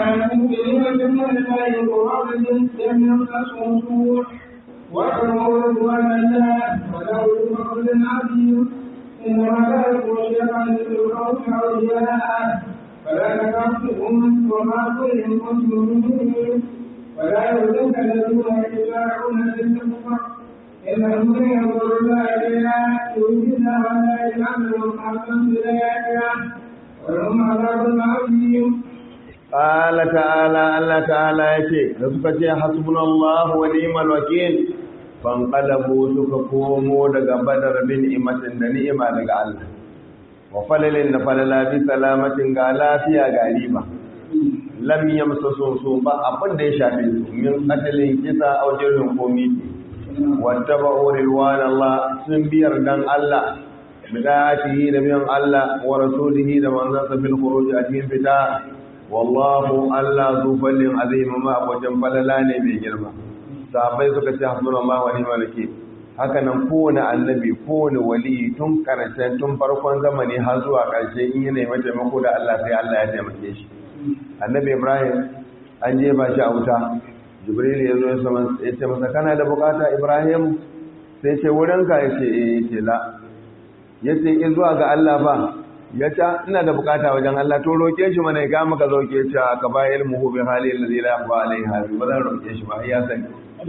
وَأَمْرُ وَمَنَّا وَلَهُ فَضْلٌ عَظِيمٌ إِنَّمَا ذَلِكُمْ الشَّيْطَانُ يُخَوِّفُ أَوْلِيَاءَهُ فَلَا تَخَافُوهُمْ وَمَا كُنتُم مُّؤْمِنِينَ وَلَا يَحْزُنكَ الَّذِينَ يُسَارِعُونَ فِي الْكُفْرِ إنهم من ينظر الله إلينا يريدنا ولا يجعلهم حقا بآياتنا ولهم عذاب عظيم قال تعالى الله تعالى يتي رزقتي حسبنا الله ونعم الوكيل fanqalabu suka komo daga badar bin imatin da ni'ima daga Allah wa falalin da falala bi salamatin ga lafiya ga riba lam yamsasu su ba abin da ya shafe su min qatlin kisa aw jirhin komi wattaba'u ridwan Allah sun biyar dan Allah bidatihi da biyan Allah wa rasulihi da manzansa fil khuruj a cikin fita wallahu Allah zu fallin azim ma wajen falala ne mai girma sahabbai suka ce hasbunallahu wa ni'mal wakeel haka nan kowane annabi kowane wali tun karshen tun farkon zamani har zuwa karshe in yana mai taimako da Allah sai Allah ya taimake shi annabi Ibrahim an je ba shi a wuta Jibril ya zo ya ce masa kana da bukata Ibrahim sai ce wurinka ya ce eh ce la ya ce in zuwa ga Allah ba ya ta ina da bukata wajen Allah to roke shi mana ya maka zoke ce ka ba ilmu bi halin ladhi la yaqwa alaiha ba zan roke shi ba ya sani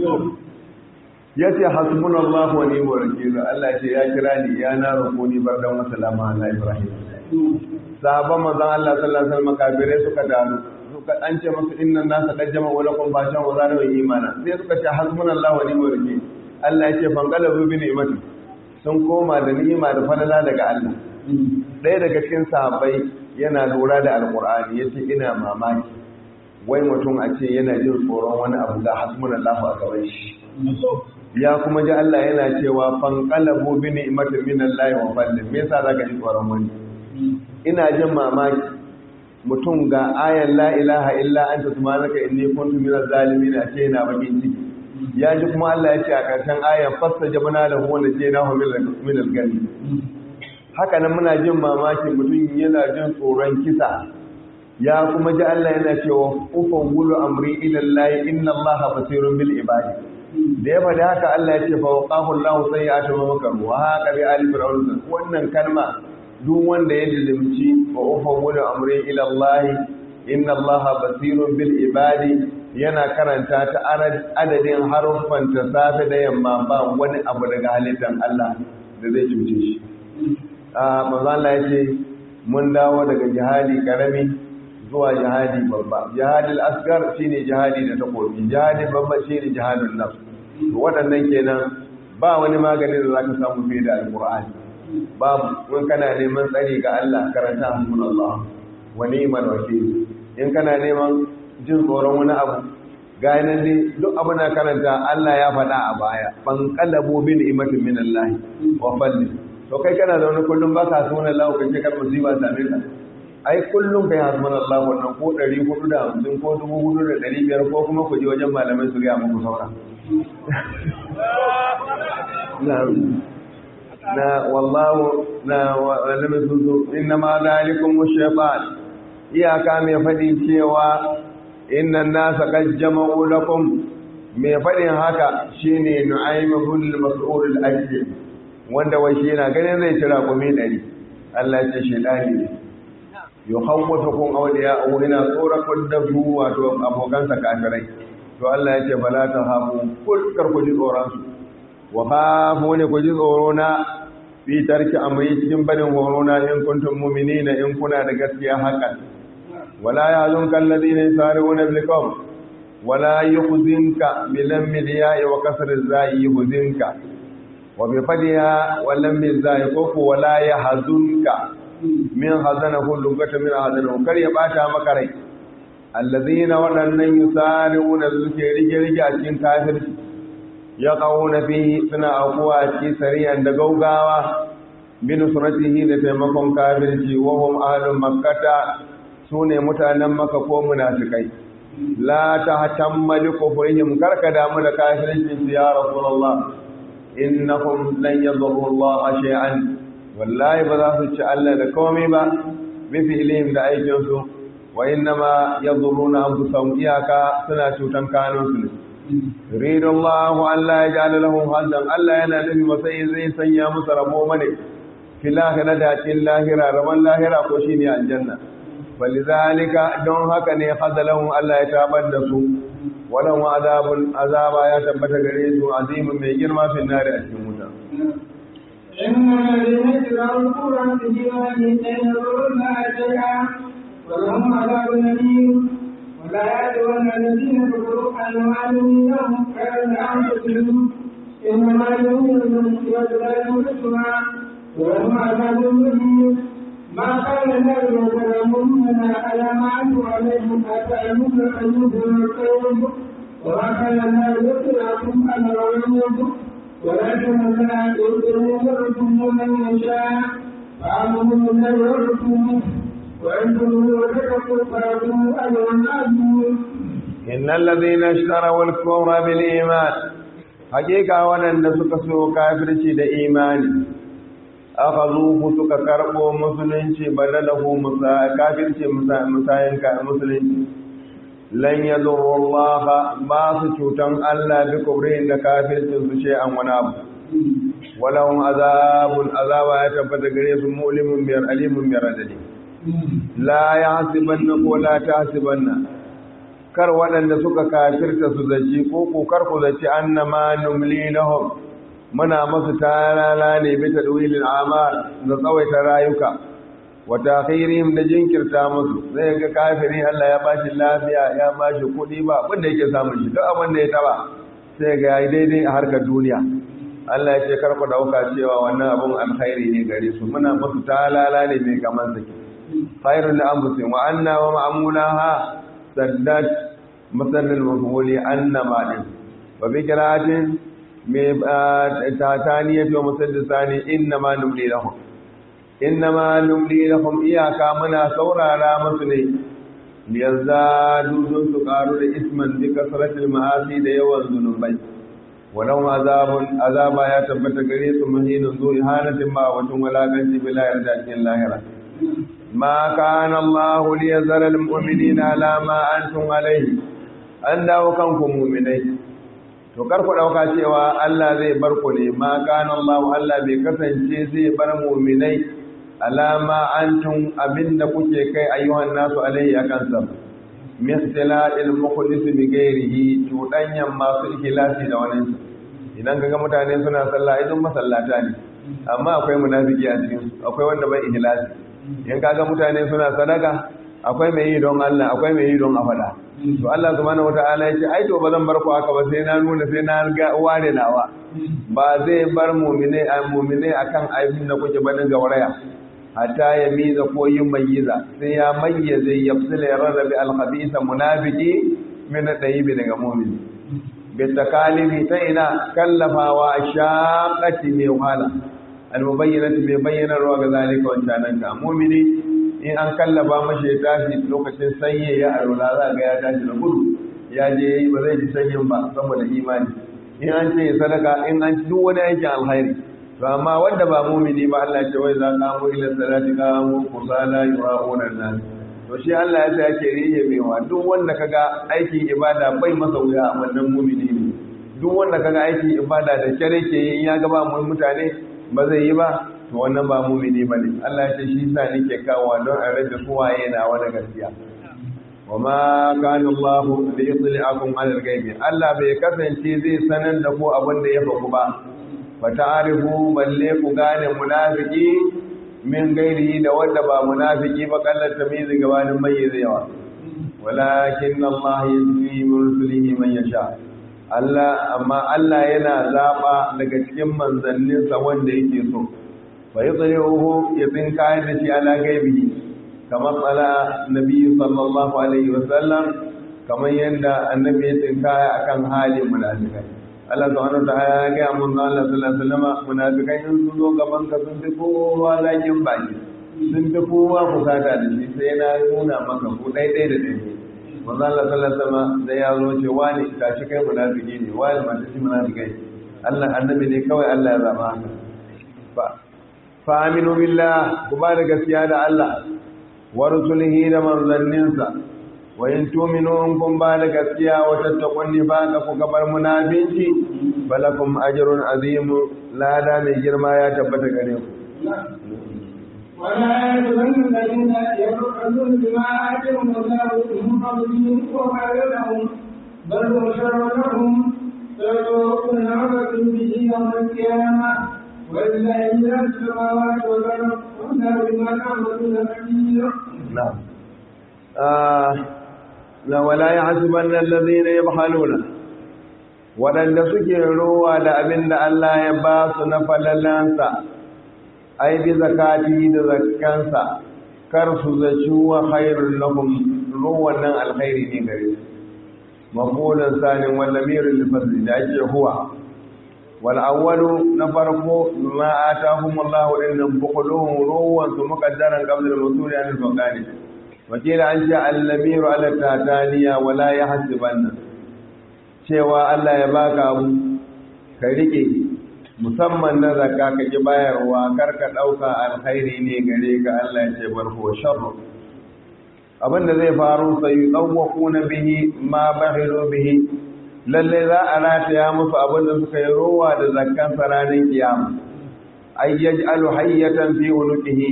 ya ce hasbunallahu wa ni'mal wakeel Allah ce ya kira ni ya na roko ni bardan wa salama ala ibrahim sahabban manzon Allah sallallahu alaihi wasallam kafirai suka dalu suka an ce musu innan nasa qajjama wa lakum bashan wa zanu imana sai suka ce hasbunallahu wa ni'mal wakeel Allah ya ce fangalabu bi ni'mati sun koma da ni'ima da falala daga Allah ɗaya daga cikin sahabbai yana lura da alqur'ani yace ina mamaki wai mutum a ce yana jin tsoron wani abu da hasbunallahu a gaban shi ya kuma ji Allah yana cewa fanqalabu bi ni'matin minallahi wa fadlin me yasa zaka ji tsoron wani ina jin mamaki mutum ga ayan la ilaha illa anta subhanaka inni kuntu minaz zalimin a ce yana bakin ciki ya ji kuma Allah ya ce a ƙarshen ayan fasta jabana da huwa da ce nahu min al-gani haka nan muna jin mamaki mutum yana jin tsoron kisa ya kuma ji Allah yana cewa ufan wulu amri ila Allah inna Allah basirun bil ibadi da ya faɗi haka Allah ya ce fa waqahu Allah sayyi'atu ma makaru wa haka bi ali fir'aun wannan kalma duk wanda ya dilimci wa ufan wulu amri ila Allah inna Allah basirun bil ibadi yana karanta ta adadin haruffan ta safe da yamma ba wani abu daga halittar Allah da zai cuce shi. Mazala ya ce, mun dawo daga jihadi karami zuwa jihadi babba. Jihadin asgar shi ne jihadi da takobi, jihadi babba shi ne jihadin nafs. Waɗannan kenan ba wani magani da za ka samu fiye da alƙur'ani. Babu, in kana neman tsari ga Allah karanta hasbun Allah, wa ni'mal wakil. In kana neman jin tsoron wani abu ganin dai duk abu na karanta Allah ya faɗa a baya ban kallabo bin imatin min Allah wa falli to kai kana da wani kullum ba ka sunan Allah kai kar musiba same ka ai kullum kai hasbun Allah wannan ko 450 ko 4500 ko kuma ku je wajen malamai su ga muku saura na wallahu na walamin suzu inna ma zalikum shaytan iyaka mai faɗi cewa innan nasa qad jama'u lakum mai faɗin haka shine nu'aym ibn mas'ud al-ajli wanda wai shi yana ganin zai tira kumi dari Allah ya ce shedani ne yukhawwifukum awliya aw ina tsorakun da su wato abokansa kafirai to Allah ya ce bala ta hafu kul kar ku ji tsoron su wa khafu ne ku ji tsoro na fi tarki amri cikin barin horo na in kuntum mu'minina in kuna da gaskiya hakan ولا يحزنك الذين يسارعون بالقول ولا يحزنك بلم الياء وكسر الزاء يحزنك وبفتحها ولم الزاء كف ولا يحزنك من حزنه لغة من حزنه كر يباتا مكري الذين ولن يسارعون بالخير رجع cikin kafirci yaqawuna fihi suna akuwa ci sariyan da gaugawa bin sunatihi da taimakon kafirci wa hum ahlul makkata su ne mutanen maka ko munafikai la ta hatammali kufrihim karka damu da kafircin su ya rasulullah innahum lan yadurru Allah shay'an wallahi ba za su ci Allah da komai ba bi fi'lihim da aikin su wa innama yadurruna anfusahum iyaka suna cutan kanun su ne yuridu Allah an la yaj'ala lahum haddan Allah yana nufi masai zai sanya musu rabo mane fil akhirati lahira raban lahira ko shine aljanna falizalika don haka ne hadalahun Allah ya tabar da su wadan azabun azaba ya tabbata gare su azimin mai girma fin nari a cikin wuta إن الذين اتبعوا القرآن بجوان يتنظرون شيئا ولهم عذاب أليم ولا يأتون الذين كفروا أنوالهم لهم خير أنفسهم إنما يؤمن يدعى المسلمة وهم عذاب مهين ما كان له يتلمون على ما أنتم عليه حتى يموت أيهم القوم وما كان الله يطلعكم على الغيوب ولكن الله يطلع يرسم من يشاء فآمنوا بالله ورسوله وأنتم وتقوا فاتوا أجرا عظيما إن الذين اشتروا الكفر بالإيمان حقيقة ولن سكسوا كافرشي دا إيماني أخذوه سكا كربو مسلنشي بدله مسا كافرشي مسا مساين مسلنشي لن يضر الله باس شوتن الله بكبرين دا كافرشي شيئا ونابا ولهم عذاب عذاب يتبت غريس مؤلم بير أليم بير أدلي لا يحسبن ولا تحسبن kar waɗanda suka kafirta su zaci ko kokar ku zaci annama numli lahum muna masu talala ne bi tadwilil amal da tsawaita rayuka wa takhirihim da jinkirta musu sai ga kafiri Allah ya bashi lafiya ya bashi kuɗi ba abin da yake samun shi duk abin da ya taba sai ga yayi daidai a harkar duniya Allah ya ce kar ku dauka cewa wannan abun alkhairi ne gare su muna masu talala ne mai kaman sake khairul anfusihim wa anna wa ma'mulaha saddat matsalin mafuli annama din wa bi kiratin mai tataniya to musaddisa ne innama numli lahum innama numli lahum iyaka muna saurara musu ne liyazzadu dun su karu da isman bi kasratil ma'asi da yawan zunubai walau azabun azaba ya tabbata gare su mahinun zu ihanatin ma wacin walakanci bila yarda cikin lahira ma kana Allah liyazara almu'minina ala ma antum alayhi an dawo kanku mu'minai to kar ku dauka cewa Allah zai bar ku ne ma kana Allah Allah bai kasance zai bar mu'minai alama antum abinda kuke kai ayyuhan nasu alayhi akan sa misla il mukhlis bi ghairihi tudanyan masu ikhlasi da wani idan kaga mutane suna sallah idan masallata ne amma akwai munafiki a cikin su akwai wanda bai ikhlasi in kaga mutane suna sadaka akwai mai yi don Allah akwai mai yi don a faɗa to Allah subhanahu wataala ya ce ai to ba zan bar ku haka ba sai na nuna sai na ga ware nawa ba zai bar mu'mine a mu'mine akan aibin da kuke banin gauraya hatta ya miza ko yin mayyiza sai ya mayyaze ya fsila ya rarrabe alkhabisa munafiki min dayibi daga mu'mini bi takalifi ta ina kallafawa shaqati mai wahala al-mubayyinati mai bayyanarwa ga zalika wancanan ka mu'mini in an kallaba mashi ya tashi lokacin sanye ya arola za ga ya tashi da gudu ya je ba zai ji sanyin ba saboda imani in an ce sadaka in an duk wani aikin alkhairi to amma wanda ba mu'mini ba Allah ya ce wai za ka mu ila salati ka mu kusala yura'una nas to shi Allah ya ce yake riye mewa duk wanda kaga aikin ibada bai masa wuya a wannan mu'mini ne duk wanda kaga aikin ibada da kyare ke in ya ga ba mutane ba zai yi ba to wannan ba mumini ba ne Allah ya ce shi sa nake kawo don a rage suwaye na wani gaskiya wa ma kana Allah li yudli'akum 'ala al-ghaibi Allah bai kasance zai sanar da ku abin da ya faku ba fa ta'rifu balle ku gane munafiki min gairi da wanda ba munafiki ba kallar tamizi gabanin mayyizewa walakin Allah yuzli min rusulihi man yasha Allah amma Allah yana zaba daga cikin manzanninsa wanda yake so fa yudrihu yatin kayan da shi ala gaibi kamar tsala nabi sallallahu alaihi wasallam kamar yadda annabi ya tsinkaya akan halin munafikai Allah subhanahu wa ta'ala ya ga mun Allah sallallahu alaihi wasallam munafikai in sun zo gaban ka sun fi kowa zakin baki sun fi kowa kusata da shi sai na nuna maka ku daidai da daidai manzo Allah sallallahu alaihi wasallam da ya zo ce wani tashi kai munafiki ne wani mata shi munafikai Allah annabi ne kawai Allah ya zaba haka ba fa aminu billah ku ba da gaskiya da Allah wa rusulihi da manzanninsa wa in tu'minu in kun ba da gaskiya wa tattaqun nifaqa ku gabar munafinci balakum ajrun azim lada mai girma ya tabbata gare ku ولا يحزن الذين يبخلون بما آتاهم الله من فضله وخير لهم بل هو شر لهم سيطوقون عبث به يوم القيامة ولله إلى السماوات والأرض والله بما تعملون خبير نعم آه لا ولا يحسبن الذين يبخلون waɗanda suke rowa da abin da Allah ya ba su na falalansa ai bi zakati da zakkansa kar su zaci wa khairul lahum ruwan nan alkhairi ne gare su maqulun sanin wal lamirul fadli da ake huwa wal awwalu na farko ma atahum Allah innan bukhuluhum ruwan su muqaddaran qabla al-wusul an al-faqani wakila an ja al-lamiru ala tataniya wala yahsibanna cewa Allah ya baka abu ka rike musamman na zakka ka ki bayarwa kar ka dauka alkhairi ne gare ka Allah ya ce barko sharru abinda zai faru sai na bihi ma bahilu bihi lalle za a rataya musu abinda suka yi rowa da zakkan ranar kiyama ay yaj'alu hayyatan fi unuqihi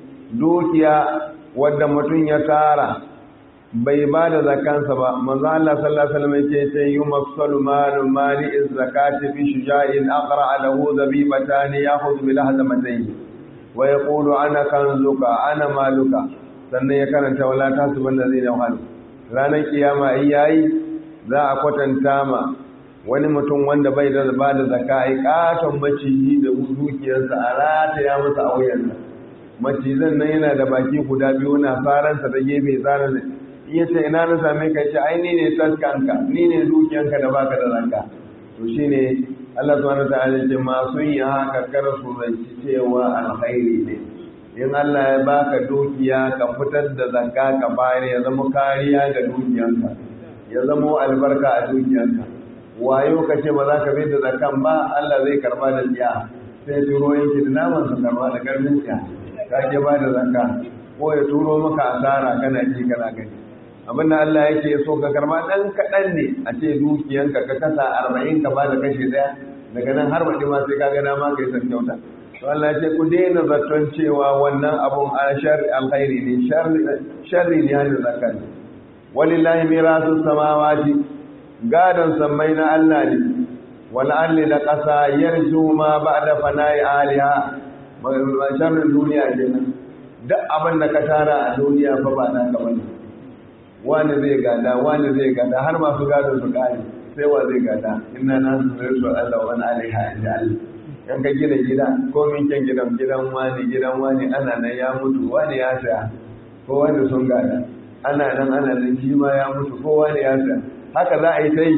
dukiya wanda mutum ya tara bai ba da zakansa ba manzo Allah sallallahu alaihi wasallam yake ce yumassalu malu mali zakati fi shuja'in aqra lahu zabibatan ya'khudhu bil hadamatayn wa yaqulu ana kanzuka ana maluka sannan ya karanta wala tasuban ladina yahal ranar kiyama ai yayi za a kwatanta ma wani mutum wanda bai da ba da zakka ai katon maciji da dukiyarsa a rata ya masa a wuyansa macizan nan yana da baki guda biyu na faransa da gefe tsarin iya ce ina na same ka ce ai ni ne taskanka ni ne dukiyanka da baka da zakka to shine Allah subhanahu wataala ce masu yin haka kar su zanci cewa alkhairi ne in Allah ya baka dukiya ka fitar da zakka ka bayar ya zama kariya ga dukiyanka ya zama albarka a dukiyanka wayo ka ce ba za ka bai da zakkan ba Allah zai karba da tsiya sai turo yanki da naman su karba da karfin tsiya ka ke ba da zakka ko ya turo maka asara kana ji kana gani abin da Allah yake so ka karba dan kaɗan ne a ce dukiyanka ka kasa arba'in ka ba da kashe ɗaya daga nan har baɗi ma sai ka ga dama ka yi san kyauta to Allah ce ku daina zaton cewa wannan abun a sharri alkhairi ne sharri ne hannun zakka ne walillahi mirasu samawati gadon sammai na Allah ne wal alli da ƙasa yarju ma ba'da fana'i aliha sharrin duniya kenan duk abin da ka tara a duniya fa ba naka bane wani zai gada wani zai gada har masu gado su kare sai wa zai gada inna na su zai su Allah wani alaiha inda Allah yan ka gina gida ko min kyan gidan gidan wani gidan wani ana nan ya mutu wani ya saya ko wani sun gada ana nan ana nan shi ma ya mutu ko wani ya saya haka za a yi ta yi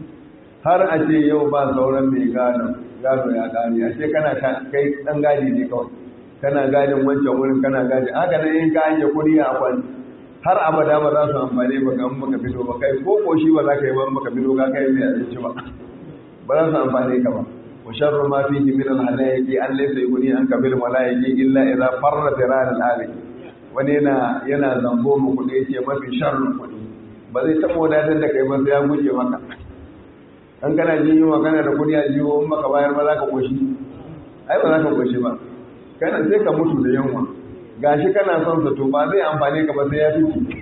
har a ce yau ba sauran mai gado gado ya kare a ce kana kai dan gadi ne kawai kana gadin wancan wurin kana gadi haka nan in ka hanye kuɗi a kwani har abada ba za su amfani ba ga maka fito ba kai ko koshi ba za ka yi ba maka fito ka kai mai abinci ba ba za su amfani ka ba wa sharru ma fihi min al halayki an laysa yughni an kabil malaiki illa idza farra tiran al halik wani yana yana zambo mu kudi yace mafi sharru kudi ba zai taba wadatar da kai ba sai ya guje maka an kana jin yunwa kana da kudi a jiwo in baka bayar ba za ka koshi ai ba za ka koshi ba kana sai ka mutu da yunwa gashi kana son sa to ba zai amfane ka ba sai ya fice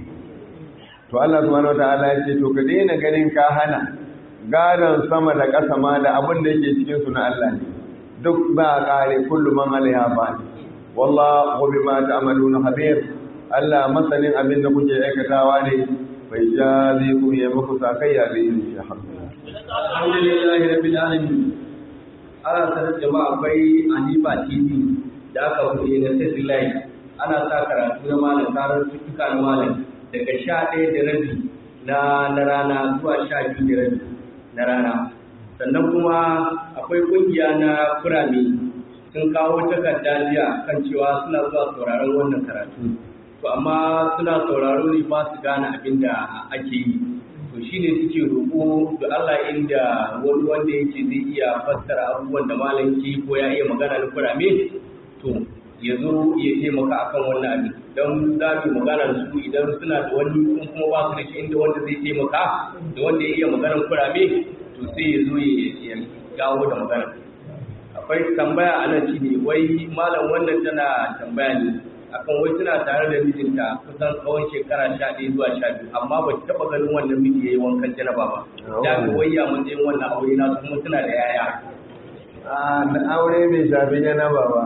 to Allah subhanahu wataala ya ce to ka daina ganin ka hana gadon sama da ƙasa ma da abin da yake cikin su na Allah ne duk ba a kare kullu man alaiha fa wallahu bima ta'maluna khabir Allah masanin abin da kuke aikatawa ne bai jazi ku ya muku sakayya da yin shi alhamdulillahi rabbil alamin ana sanar jama'a akwai Anifa TV da aka buɗe na satellite ana sa karatu na malam karar cututtuka na malam daga sha ɗaya da rabi na na rana zuwa sha biyu da rabi na rana sannan kuma akwai ƙungiya na kurame sun kawo takarda jiya kan cewa suna zuwa sauraron wannan karatu to amma suna sauraro ne ba su gane abin da ake yi to shine suke roƙo da Allah inda wani wanda yake zai iya fassara abubuwan da malam ke ko ya iya magana na kurame to ya zo ya taimaka akan wannan abin don za mu magana da su idan suna da wani kun kuma ba su da shi inda wanda zai taimaka da wanda ya iya maganar kurame to sai ya zo ya gawo da magana akwai tambaya a nan shine wai malam wannan tana tambaya ne akan wai suna tare da mijinta kusan tsawon shekara sha ɗaya zuwa sha biyu amma ba taɓa ganin wannan miji ya yi wankan janaba ba da ga wayya matsayin wannan aure na kuma suna da yaya da aure bai shafi janaba ba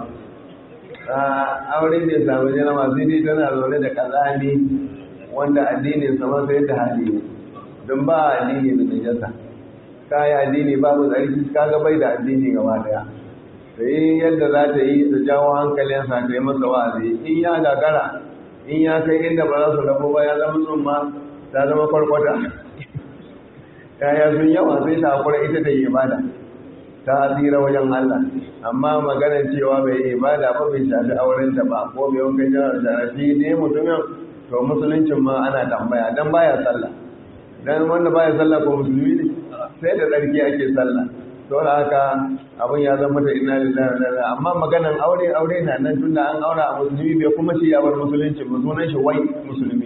aure bai shafi janaba sai dai tana zaune da kazani wanda addinin sama sai da hali ne don ba addini da najasa kaya addini babu tsarki kaga bai da addini gaba daya ta yi yadda za ta yi ta jawo hankalinsa ta yi masa wa'azi in ya gagara in ya kai inda ba za su rabu ba ya zama tsumma ta zama kwarkwata kaya sun yawa sai ta hakura ita da yi ibada ta tsira wajen Allah amma maganar cewa bai yi ibada ba bai shafi aurenta ba ko bai wankan jihar sharafi ne mutumin to musuluncin ma ana tambaya dan baya sallah dan wanda baya sallah ko musulmi ne sai da tsarki ake sallah saboda haka abin ya zama da ina lillahi wa inna amma maganan aure aure na nan tunda an aura a musulmi bai kuma shi ya bar musulunci ba sunan shi wai musulmi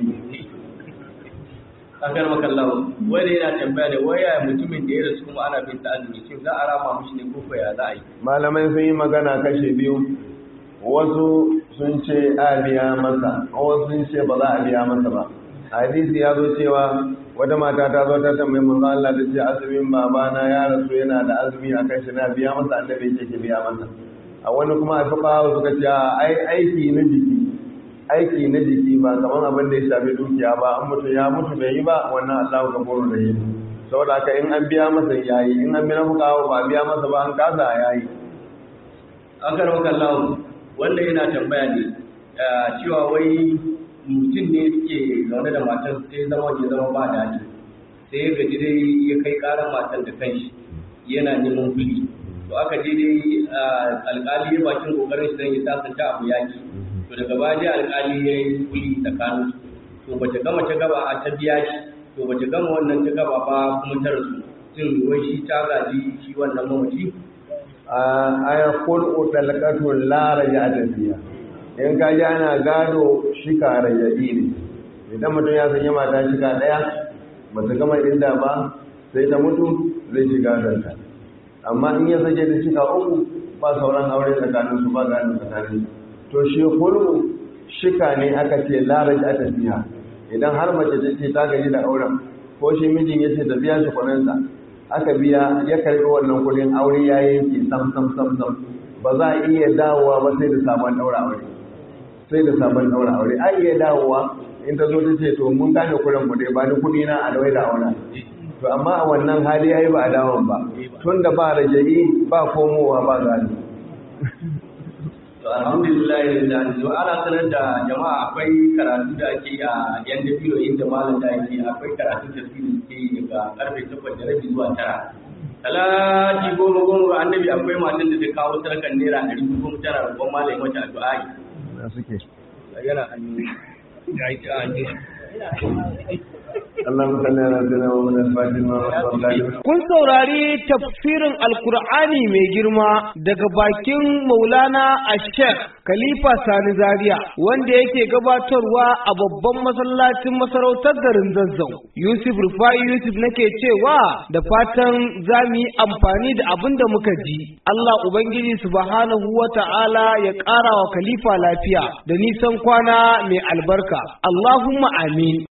akar makallahu wanda yana tambaya da waya mutumin da ya rasu kuma ana bin ta azumi shin za a rama mishi ne ko ko ya za a yi malamai sun yi magana kashe biyu wasu sun ce a biya masa wasu sun ce ba za a biya masa ba hadisi ya zo cewa wata mata ta zo ta tambayi manzo Allah ta ce azumin babana ya rasu yana da azumi a kan shi na biya masa annabi yake ke biya masa a wani kuma a fuka suka ce ai aiki na jiki aiki na jiki ba kamar abin da ya shafi dukiya ba an mutu ya mutu bai yi ba wannan Allahu gafuru da yi saboda haka in an biya masa yayi in an biya fuka ba biya masa ba an kasa yayi akar makallahu wanda yana tambaya ne cewa wai mutum ne suke zaune da matar sai zama ya zama ba daɗi sai ya gaji dai ya kai ƙarar matar da kanshi yana neman kuɗi to aka je dai alƙali ya bakin ƙoƙarin shi don ya sasanta abu yaki to daga baya dai alƙali ya yi kuɗi tsakanin to bace gama ta gaba a ta biya shi to bace gama wannan ta gaba ba kuma ta rasu shin wai shi ta gaji shi wannan mamaci aya kul'u dalqatun la raja'ata fiha in ka ji ana gado shika raja'i ne idan mutum ya sanya mata shika daya ba ta gama inda ba sai ta mutu zai shiga danta amma in ya sake da shika uku ba sauran aure tsakanin su ba gado tsakanin to shi kul'u shika ne aka ce la raja'ata fiha idan har mace ta ce ta gaji da auren ko shi mijin ya ce ta biya shi kwanansa aka biya ya karbi wannan kudin aure ya yanke sam sam sam sam ba za a iya dawowa ba sai da sabon daura aure sai da sabon daura aure a iya dawowa in ta zo ta ce to mun gane kudin mu dai ba ni kudi na a dawai da aure to amma a wannan hali yayi ba a dawon ba tun da ba raja'i ba komowa ba gani to alhamdulillah da zo ana sanar da jama'a akwai karatu da ake yi a yan dabino inda malam da ake akwai karatu da su ke yi daga karfe takwas da rabi zuwa tara talati goma goma ga annabi akwai matan da ta kawo sadakan naira ɗari goma tara rubon malam mata addu'a na suke yana hannu ya yi ta hannu اللهم صل على سيدنا محمد الفاتح ما Kun saurari tafsirin Alkur'ani mai girma daga bakin Maulana Ashek Khalifa Sani Zaria wanda yake gabatarwa a babban masallacin masarautar garin Zazzau. Yusuf Rufai Yusuf nake cewa da fatan za mu yi amfani da abin da muka ji. Allah Ubangiji subhanahu wa ta'ala ya ƙara wa Khalifa lafiya da nisan kwana mai albarka. Allahumma amin.